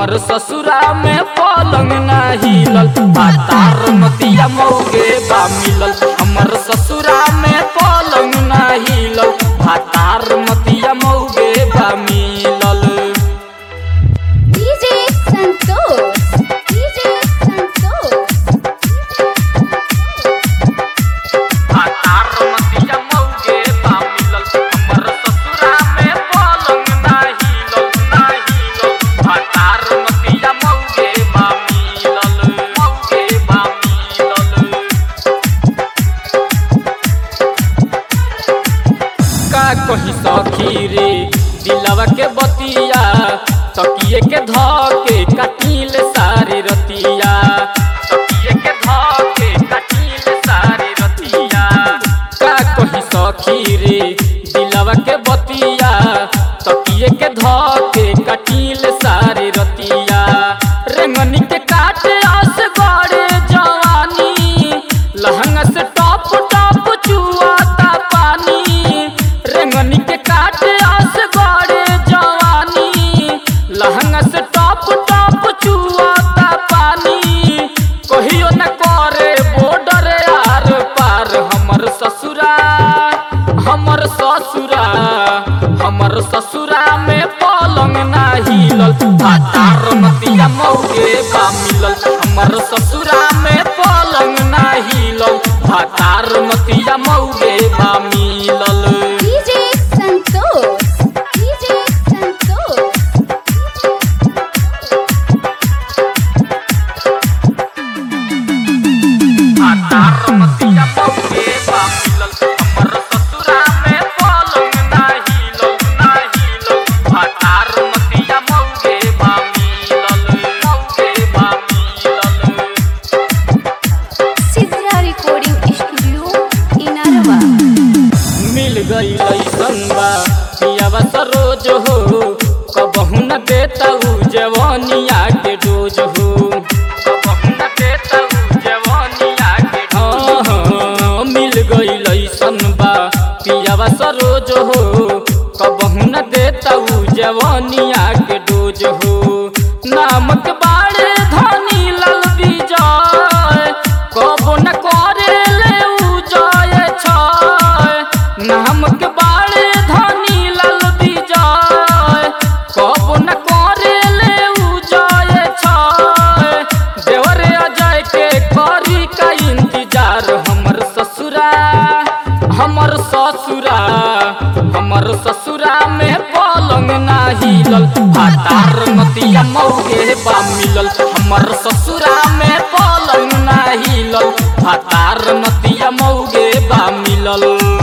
हमर ससुरा में पलंग ना हिलल भातार नतिया मौगे बा मिलल हमर ससुरा में पलंग ना हिलल भातार नतिया मौगे बा मिलल DJ Santos. DJ Santos. भातार नतिया मौगे बा मिलल हमर ससुरा में पलंग ना हिलल ना हिलल भातार नतिया मौगे बा मिलल मौगे बा मिलल का कही सखी रे दिलवा के बतिया तकिए के धके कटील सारी रतिया तकिए के धके कटील सारी रतिया का कही सखी रे दिलवा के बतिया तकिए के धके कटील सारी रतिया रेंगनी के काटे आस गड़े जवानी लहंगा से टॉप टॉप चुआता पानी रेंगनी के काटे आस गड़े जवानी लहंगा से टॉप टॉप चुआता पानी कहियो न करे बॉर्डर आर पार हमर ससुरा हमर ससुरा हमर ससुरा में पलंग ना हिलल भातार नतिया मौगे बा मिलल हमर ससुरा में पलंग ना हिलल भातार नतिया मौगे बा मिलल DJ Santos. DJ Santos. भातार नतिया मौगे बा मिलल हमर ससुरा में पलंग ना हिलल ना हिलल भातार नतिया मौगे बा मिलल मौगे बा मिलल Sidra Recording Studio, Inarwa. मिल गई संबा पियावा सरोज हो कबहू न देता उ जवानिया के डोज हो कबहू न देता उ जवानिया के हाँ हाँ मिल गई संबा पियावा सरोज हो कबहू न देता उ जवानिया के डोज हो नामक बाड़े धनी लाल विजय कबो न करे ले उ जय छय नामक बाड़े धनी लाल विजय कबो न करे ले उ जय छय देवरे अजय के करी का इंतजार हमर ससुरा हमर ससुरा हमर ससुरा में पलंग ना हिलल भातार नतिया मौगे बा मिलल हमर ससुरा में पलंग ना हिलल भातार नतिया मौगे बा मिलल